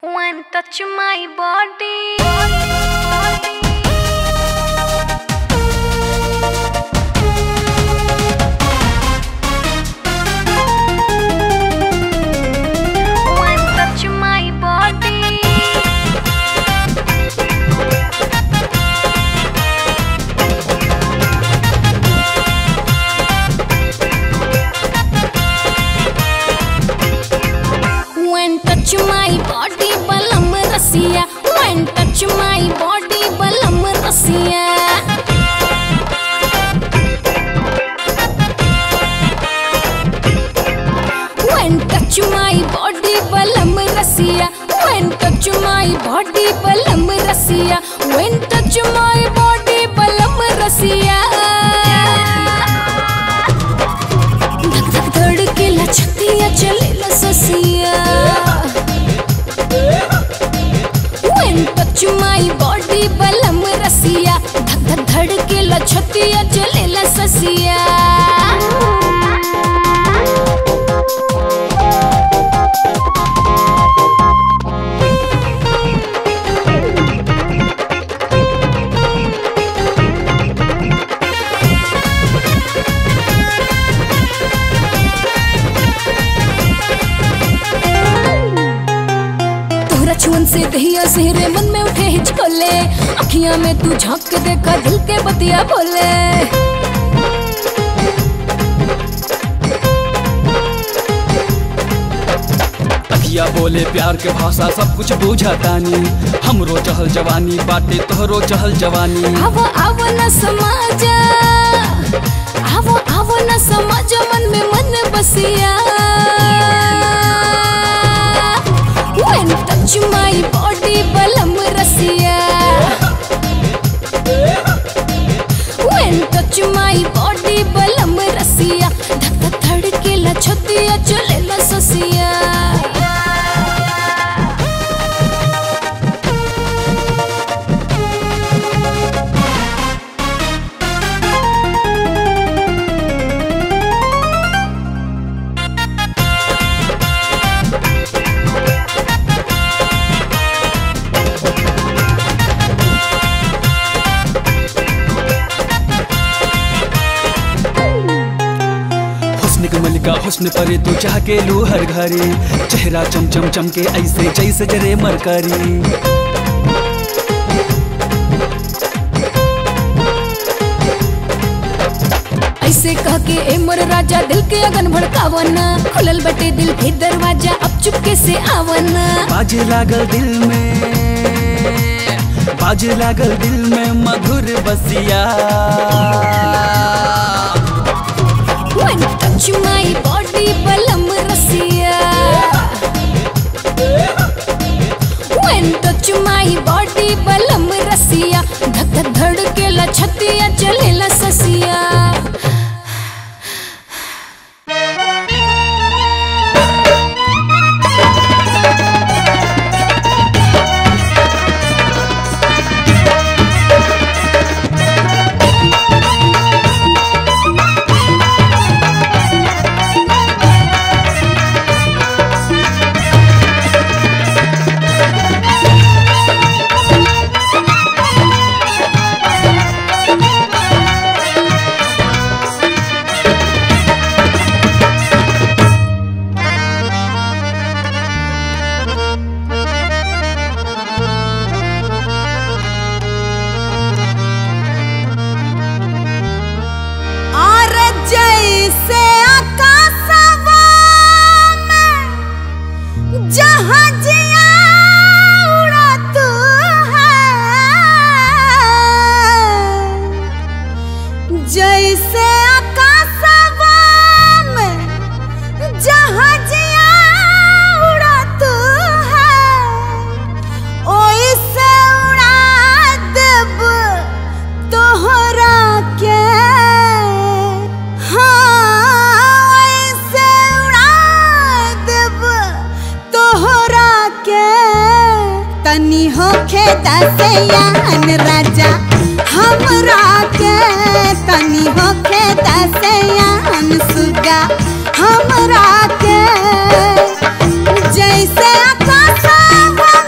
When touch my body. When touch my body. When touch my body balam rasiya When touch my body balam rasiya When touch my body balam rasiya When touch my body balam rasiya When touch my body balam rasiya धक धक धड़केला छतिया चलेला ससिया When touch my body बलम रसिया धक धक धड़केला छतिया चलेला ससिया तोहरा छुअन से दहिया सेहरे मन में उठे हिचकोले अखियां में तू झांक के देखा दिल के बतिया बोले अखिया बोले प्यार के भाषा सब कुछ बूझतानी हमरो चहल जवानी बाटे तोहरो चहल जवानी आवो आवो न समाज आवो आवो न समाज मन में मन बसिया When touch my body बलम रसिया When touch my body बलम रसिया धक धक धड़केला छतिया चलेला ससिया हुस्न के मलिका हुस्न परे तू चाह के लू हर घरे चेहरा चम चम चम के ऐसे जैसे जरे मरकरी ऐसे कह के ए मोर राजा दिल के अगन भड़कावन खुलल बटे दिल के दरवाजा अब चुपके से आवन बाजे लागल दिल में बाजे लागल दिल में मधुर बसिया When touch my body बलम रसिया When touch my body बलम रसिया धक धक धड़केला छतिया चलेला ससिया और जैसे आकाशवा में जहाजिया उड़त है जैसे आकाशवा में जहाजिया उड़त है ओइसे उड़ा देब तोहरा के हाँ ओइसे उड़ा देब तोहरा के तनी होखे दसयान राजा हमरा के तनी होखे दसयान सुगा हमरा के जैसे आकाशवा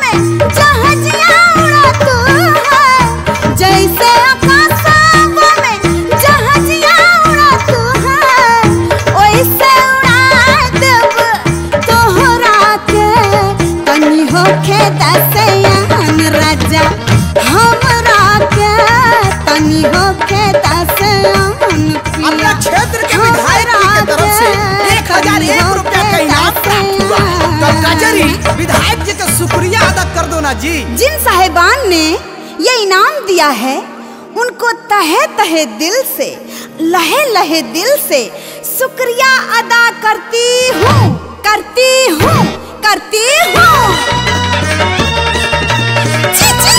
होखे दसयान राजा हमरा के तनी होखे दसयान पिया अपना क्षेत्र के विधायक जी के तरफ से एक हजार एक रुपया का इनाम प्राप्त हुआ है तो कचहरी विधायक जी का शुक्रिया अदा कर दो ना जी जिन साहेबान ने ये इनाम दिया है उनको तहे तहे दिल से लहे लहे दिल से शुक्रिया अदा करती हूँ करती हूँ करती हूँ छी, छी।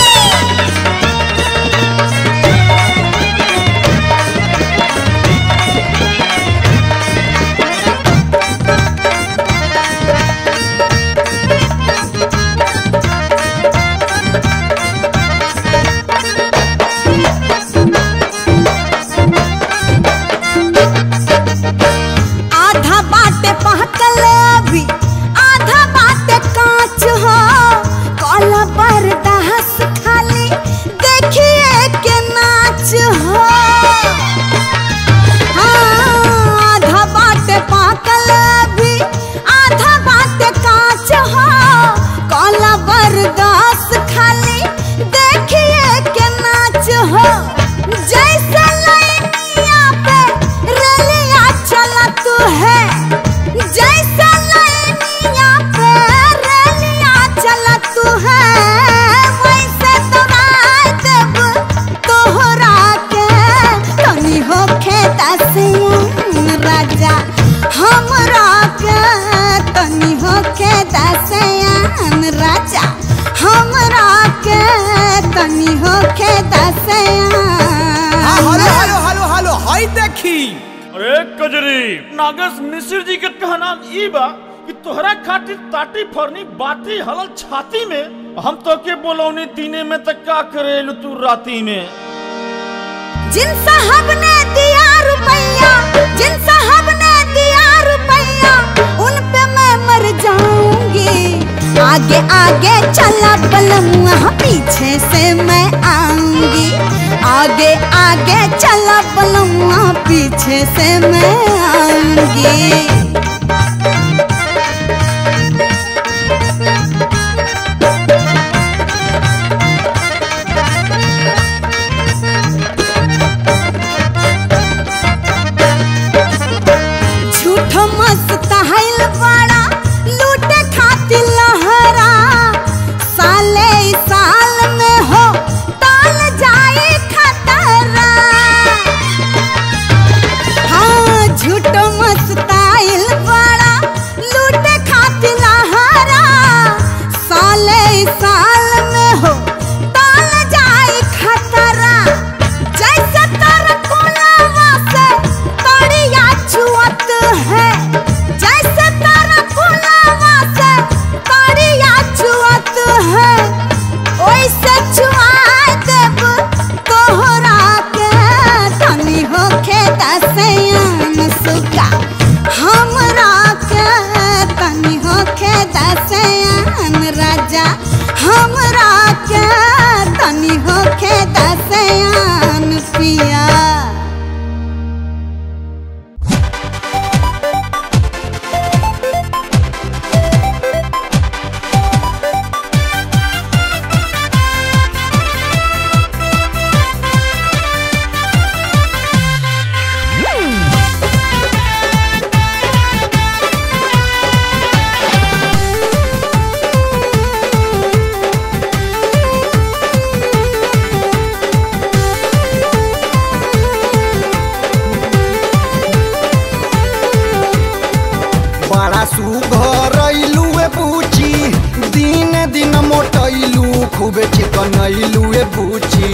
आधा बाटे पहकल अभी आधा बाटे कांच हो काला बरदास खाली देखिए के नाच हो हाँ, आधा बाटे पाकल अभी आधा बाटे कांच हो काला बरदास खाली देखिए के नाच हो जैसे लाइनिया पे रेलिया चलत है जैसे लाइनिया पे रेलिया चलत है वैसे तोरा देब तोहरा के तनी होखे दसयान राजा हमरा के तनी होखे दसयान राजा हमरा के तनी होखे दसयान हाँ, hello hello hello hello hi देखी अरे कजरी नागेश मिश्र जी के कहना ई बा कि तोहरा खातिर ताटी फरनी बाती हलल छाती में हम तो के बोलौनी दिने में तक का करेलू तू राती में जिन साहब ने दिया रुपया जिन साहब ने दिया रुपया उन पे मैं मर जाऊंगी आगे आगे चला बलमुआ पीछे से मैं आऊंगी आगे आगे चला बलमुआ पीछे से मैं आऊंगी झूठो मस्त हाइल बड़ा लूटे खातिर लहरा साले ई साल में हो ताल जाए खतरा हाँ झूठो मस्त आइल बड़ा लूटे खातिर लहरा साले ई साल में हो ताल जाए खतरा जैसे तर कोलावा से तड़िया छुअत है जैसे तर कोलावा से तड़िया छुअत है ओइसे छुआ देब तोहरा के तनी होखे दसयान सुगा हमरा के तनी होखे दसयान राजा हमरा के तनी होखे दसयान पिया बड़ा सुघर अइलुए बुची दिन दिन मोटैलू खूबे चिकन अइलुए बुची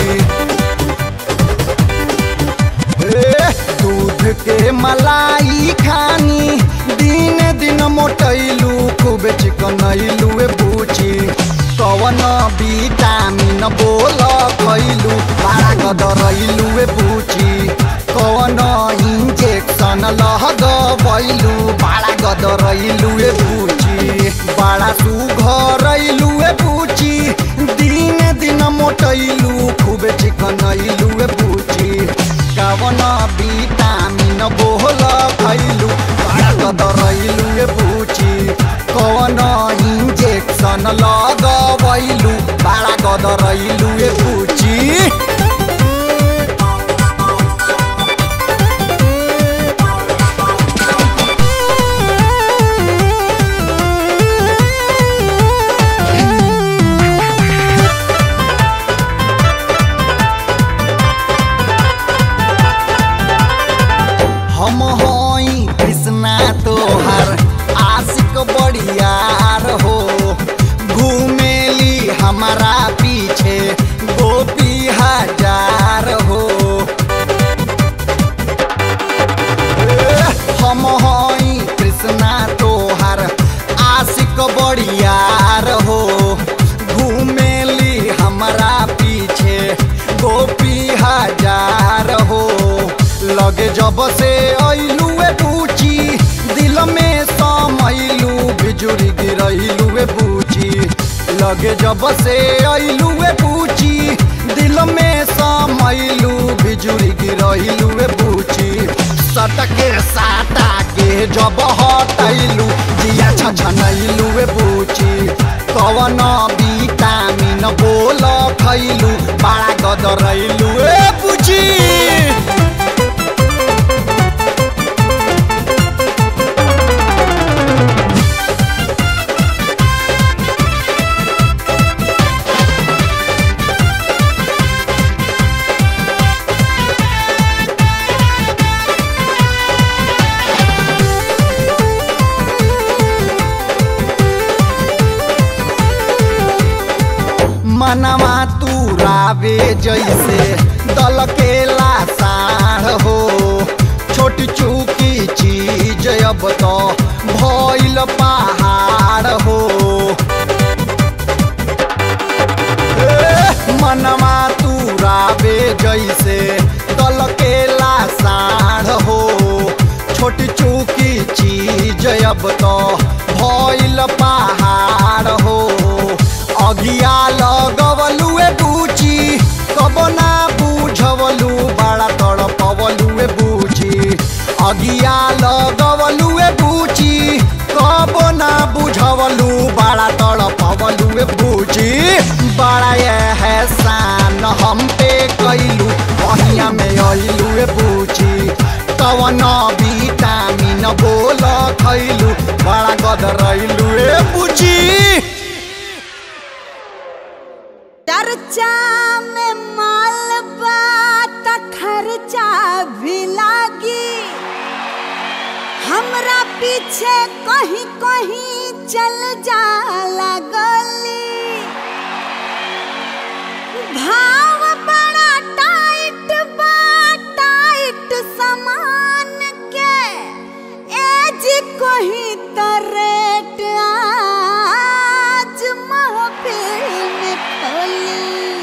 ए, दूध के मलाई खानी दिन दिन मोटैलू खूबे चिकन अइलुए बुची कवन विटामिन बोल खैलू बड़ा गदरैलुए बुची कवन इंजेक्शन लगबैलू बड़ा गदरैलुए बुची बड़ा सुघरैलुए बुची दिन दिन मोटैलू खूबे चिकन अइलुए बुची कवन विटामिन बोल खैलू बड़ा गदरैलुए बुची कवन इंजेक्शन लगवैलू बड़ा गदरैलू ए पूची हम हई कृष्णा तोहर आशिक बड़ियार हो घूमेली हमारा पीछे गोपी हजार हो ए, हम हई कृष्णा तोहर आशिक बड़ियार हो घूमेली हमारा पीछे गोपी हजार हो लगे जब से ऐलू ए बूची दिल में समैलू बिजुरी गिरैलू ए बूची लगे जब से ऐलू ए बूची दिल में समैलू बिजुरी गिरैलू ए बूची सटके साटा के जब हटैलू दिया छछनैलू ए बूची कवन विटामिन बोल खैलू बड़ा गदरैलू ए बूची मनवा तू रावे जैसे दल के लासार हो छोटी चूकी चीज अब तो भइल पहाड़ हो ए, मनवा तू रावे जैसे दल के लासार हो छोटी चूकी चीज अब तो भइल पहाड़ हो अगिया लगवलू ए बूची कब ना बुझवलू बड़ा तड़पवलू ए बूची अगिया लगवलू ए बूची कब ना बुझवलू बड़ा तड़पवलू ए बूची बड़ा एहसान हम पे कैलू बहिया में अइलू ए बूची कवन विटामिन बोल खैलू बड़ा गदरैलू ए बूची चर्चा में माल बात खर्चा भी लागी हमरा पीछे कहीं कहीं चल जाला गली भाव बड़ा टाइट बा टाइट सामान के एज कहीं तो रेट आज महफिल में खोली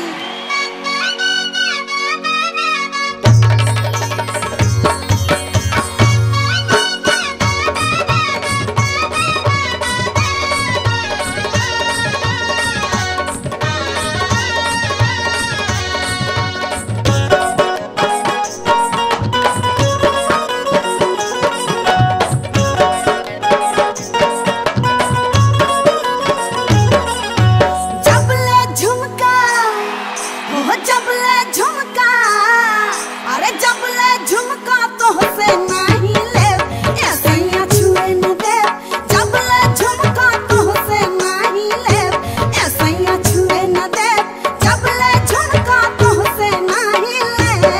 जबले झुमका हो जबले झुमका अरे जबले झुमका तो से नहीं ले ऐसे ही छुए न दे जबले झुमका तो से नहीं ले ऐसे ही छुए न दे जबले झुमका तो से नहीं ले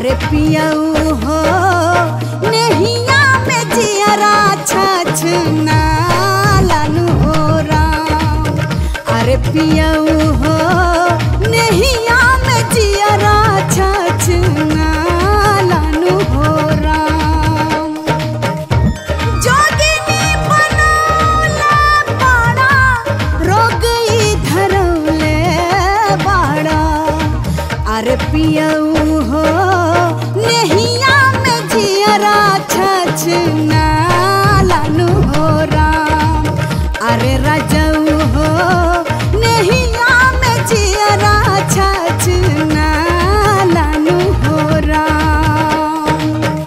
अरे पियऊ हो नहिया में जियरा छछ ना लानु हो राम अरे पियऊ हो नहिया में जियरा छछ ना लानु हो राम जोगिनी बनौले बाड़ा रोग ई धरौले बाड़ा अरे पियऊ हो नहिया में जियरा छछ ना लानु हो राम अरे राजऊ हो नहिया में जियरा छछ ना लानु हो राम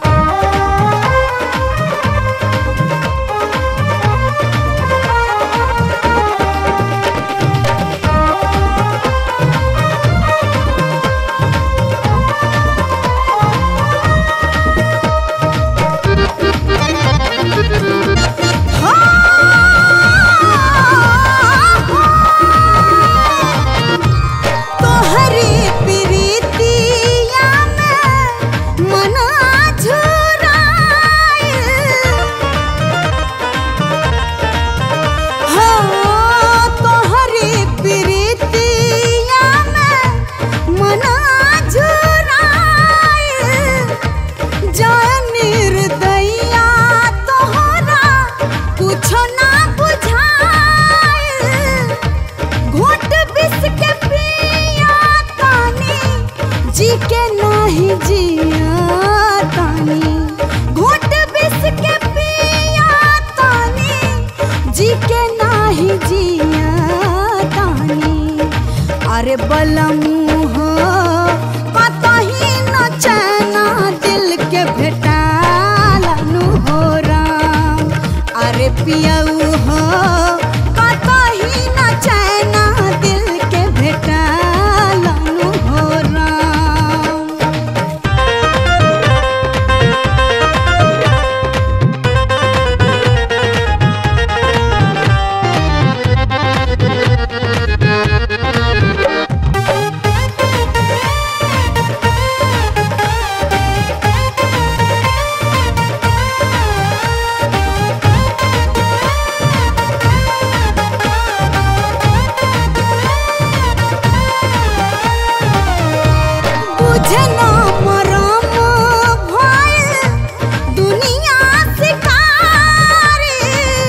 तोहरी प्रीतिया में मना झुराए हो तोहरी प्रीतिया में मना झुराए जय निर्दया तोहरा कुछो ना बुझाए घोट बिस के पिया तानी जी के नाही जिया तानी घोट बिस के पिया तानी जी के नाही जिया तानी अरे बलमू हो कतही न चैना दिल के भेटालनु हो राम अरे पियऊ हो कतही न चैना दिल के भेटालनु हो राम बुझे ना मरम भइल दुनिया शिकारी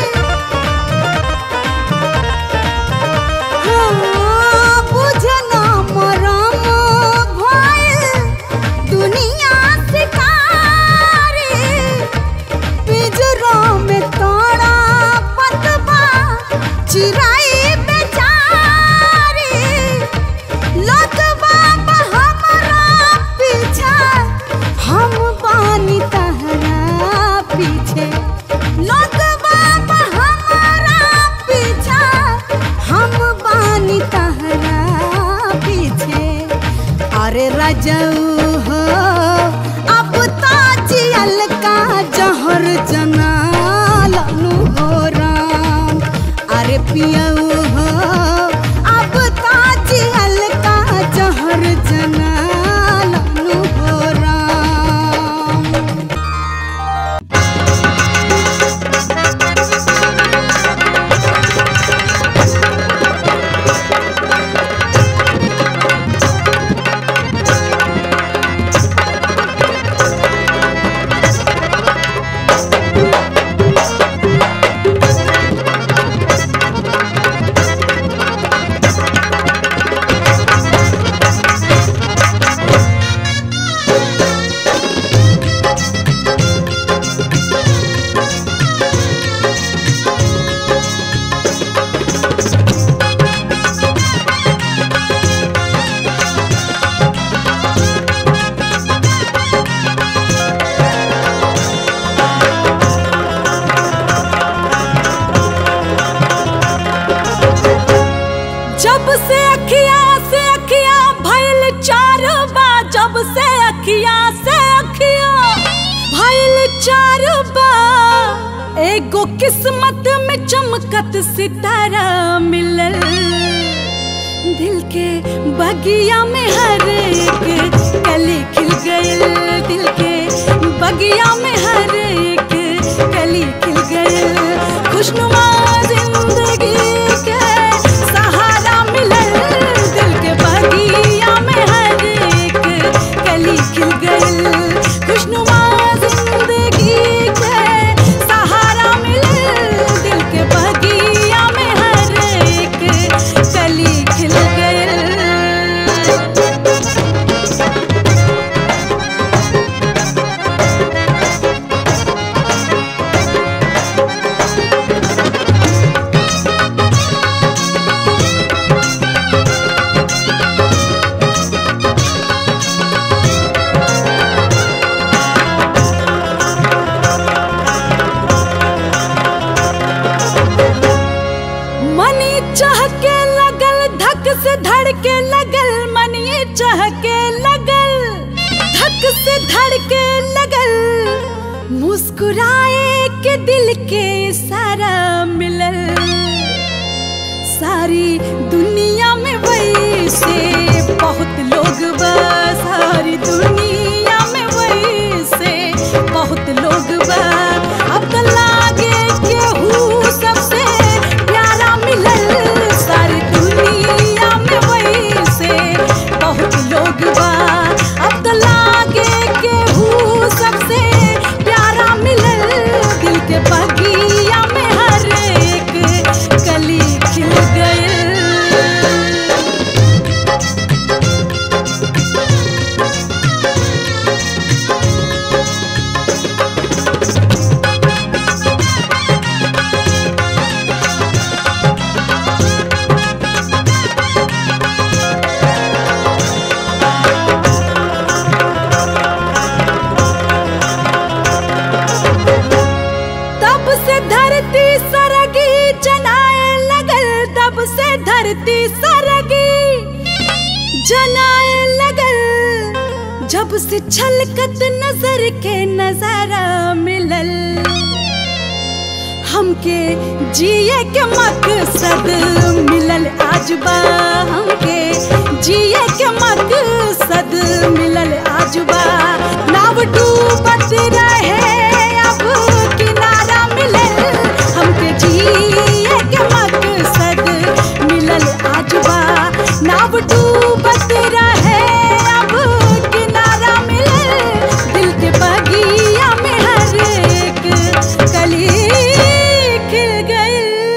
हाँ, बुझे ना मरम भइल दुनिया शिकारी पिंजरा में तोड़ा पतबा चिराई बेचारी लतबा हमरा पीछे हम बानी तहरा पीछे लतबा हमरा पीछे हम बानी तहरा पीछे अरे राजऊ हो अब ताजियल का जहर जना लानु हो राम अरे पियऊ हो अब ताजियल का जहर जना लानु हो राम जब से अखिया से अखिया भइल चार बा जब से अखिया से अखिया भइल चार बा एगो किस्मत में चमकत सितारा मिलल दिल के बगिया में हर एक कली खिल गइल दिल के बगिया में हर एक कली खिल गए खुशनुमा जिंदगी के सहारा मिलल दिल के बगिया में हर एक कली खिल गए खुशनुमा जिंदगी के सहारा मिलल दिल के बगिया में हर एक कली खिल गए मनी चहके लगल धक से धड़के लगल मनी चहके लगल धक से धड़के लगल मुस्कुराए के दिल के सारा मिलल सारी दुनिया में वही से बहुत लोग बा सारी दुनिया में वही से बहुत लोग बा अब तो लागे केहू सबसे प्यारा मिलल सारी दुनिया में वही से बहुत लोग बा अब तो लागे केहू सबसे प्यारा मिलल दिल के बगिया में हर एक कली खिल गए तब से धरती सरगी जनाए लगल तब से धरती सरगी जनाए लगल जब से छलकत नजर के नजारा मिलल हमके जिए के मकसद मिलल आज बा हमके जिए के मकसद मिलल आज बा नाव डूबत रहे अब किनारा मिलल हमके जिए के मकसद मिलल आज बा नाव डूबत रहे अब किनारा मिलल दिल के बगिया में हर एक कली खिल गई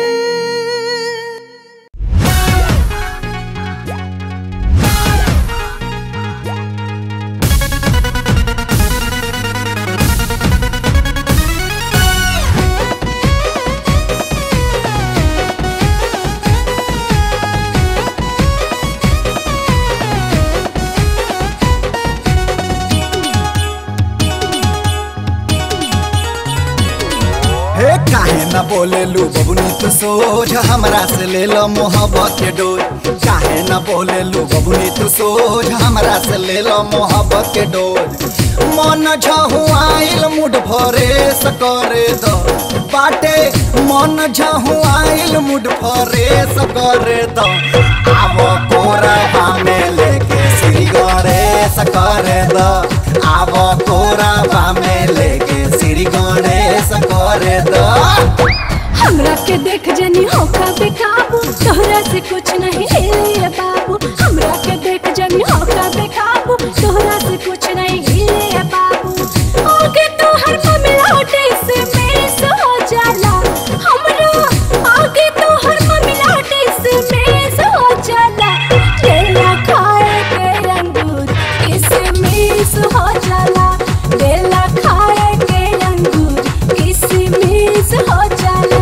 हे काहे न बोले लू बबुनी तू सोझ हमरा से ले लो मोहब्बत के डोर काहे न बोले लू बबुनी तू सोझ हमरा से ले लो मोहब्बत के डोर मन झहुआइल मुड भरे सकरे दो बाटे मन झहुआइल मुड भरे सकरे दो आवो कोरबा में लेके श्री गणेश करे दो आवो कोरबा में लेके श्री गणेश करे दो हमरा के देख जनी होका बेकाबू तोहरा से कुछ नहीं हिले बाबू हमरा के देख जनी होका बेकाबू तोहरा से कुछ नहीं हिले बाबू आगे तो हर मिलाटे से मेस हो जाला हमरा आगे तो हर मिलाटे से मेस हो जाला केला खाए के अंगूर किसमिस हो जाला केला खाए के अंगूर किसमिस हो जाला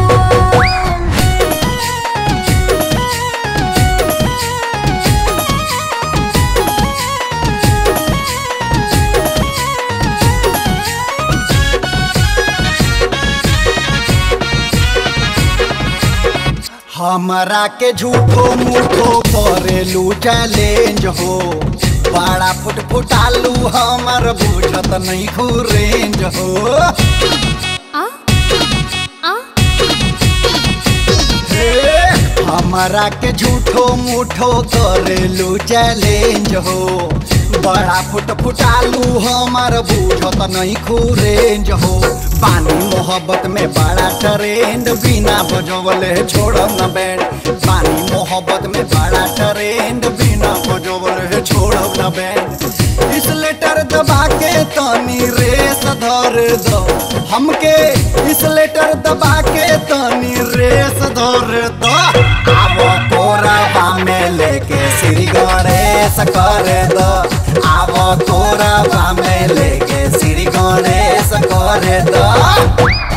हमरा के झूठो मूठो करेलू चैलेंज हो बड़ा फुट फुटालू हमर बुझत नहीं रेंज हो आ आ हे, हमरा के झूठो मूठो करेलू चैलेंज हो बड़ा फुट फुटालू हमार बूझत नहीं खूरेंज हो पानी मोहब्बत में बड़ा ट्रेंड बिना बजवले छोड़ब न बैंड पानी मोहब्बत में बड़ा ट्रेंड बिना बजवले छोड़ब न बैंड इस लेटर दबा के तनी रेस धर दो हमके इस लेटर दबा के तनी रेस धर दो आवो कोराबा में लेके श्री गणेश कर दो आवो कोराबा में लेके श्री गणेश कर दो